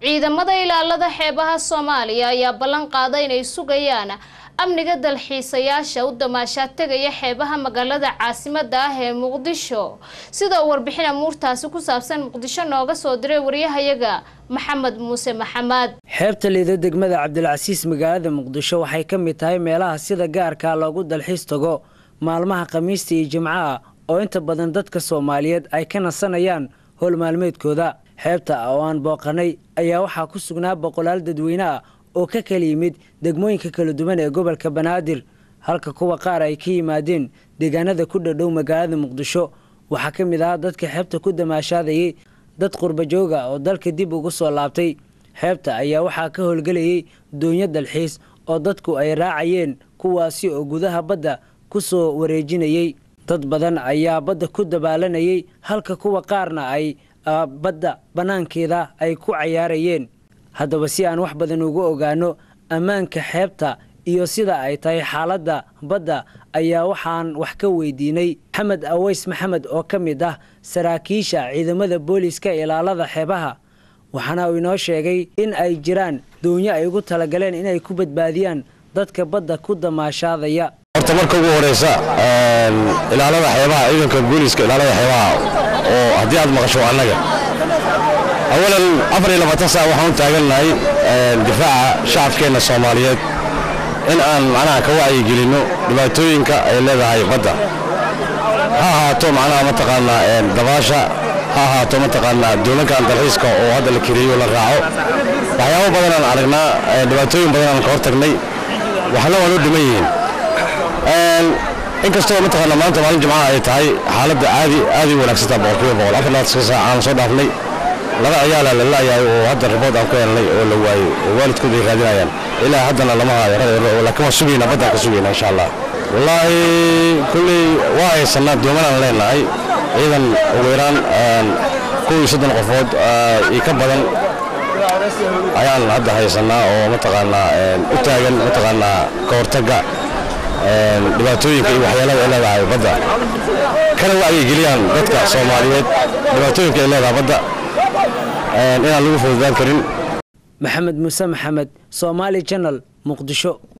ciidamada ilaalada xeebaha soomaaliya ayaa ballan qaaday inay sugayaan amniga dalxiisayaasha u damaashaad tegaya xeebaha magaalada caasimada ah ee muqdisho sida uu warbixin amuurtaasi ku saabsan muqdisho nooga soo diray waryahayaga maxamed muuse maxamed xeebta liida degmada cabdilcasiis magaalada muqdisho waxay ka mid tahay meelaha sida gaarka loogu dalxiis tago maalmaha khamiista iyo jimcaha oo inta badan dadka soomaaliyeed ay ka nasanayaan howl maalmeedkooda xeebta oo aan booqanay ayaa waxaa ku sugnaa boqolaal dadweyne ah oo ka kala yimid degmooyinka kala duwan ee gobolka banaadir halka kuwa qaar ay ka yimaadeen deegaanada ku dhadhow magaalada muqdisho waxaa ka mid ahaa dadka xeebta ku damaashaadayay dad qurbajooga oo dalka dib ugu soo laabtay xeebta ayaa waxaa ka howlgelayay doonyo dalxiis oo dadku ay raacayeen kuwaasi oo gudaha badda ku soo wareejinayay dad badan ayaa badda ku dabaalanayay halka kuwa qaarna ay badda bannaankeeda ay ku cayaarayeen haddaba si aan wax badan ugu ogaano ammaanka xeebta iyo sida ay tahay xaaladda badda ayaa waxaan wax ka weydiinay maxamed aweys maxamed oo ka mid ah saraakiisha ciidamada booliiska ilaalada xeebaha waxaana uu inoo sheegay in ay jiraan doonyo ay ugu talagaleen inay ku badbaadiyaan dadka badda ku damaashaadaya horta marka ugu horeysa ilaalada xeebaha ciidanka booliiska ilaalada xeebaha oo haddii aad maqasho annaga awalan afar iyo labaatan saac waxaan u taagannahay difaaca shacabkeenna soomaaliyeed in aan macnaha ka wacyigelinno dhibaatooyinka ay leedahay badda ha ahaato macnaha mataqaanaa dabaasha ha ahaato mataqaanaa doolankan dalxiiska oo hadda la kiriyo la raaco waxyaabo badanaan aragnaa dhibaatooyin badanaan ka hortagnay waxna waa loo dhiman yihiin inkastoo mataqaanaa maanta maalin jimcaha ay tahay xaaladda aadi aadi wanaagsantaa boqolkiiba boqol afar labaatan saac aan soo dhaafnay laba ciyaala la laayahay oo hadda ribood aan ku helnay oo la waayey oo waalidkood ay raadinayaan ilaa haddana lama haayo laakiin waan sugaynaa baddaan ka sugaynaa insha allah wallaahi kulley waa haysanaa doomanaan leenahay ciidan ugu yaraan kow iyo soddon qofood iyo ka badan ayaan hadda haysanaa oo mataqaanaa u taagan mataqaanaa ka hortagga dhibaatooyinka iyo waxyeelada ay leedahay badda kana wacyigeliyaan dadka soomaaliyeed dhibaatooyinka ay leedahay badda inaan lagu fududaan karin maxamed muuse maxamed somaali janal muqdisho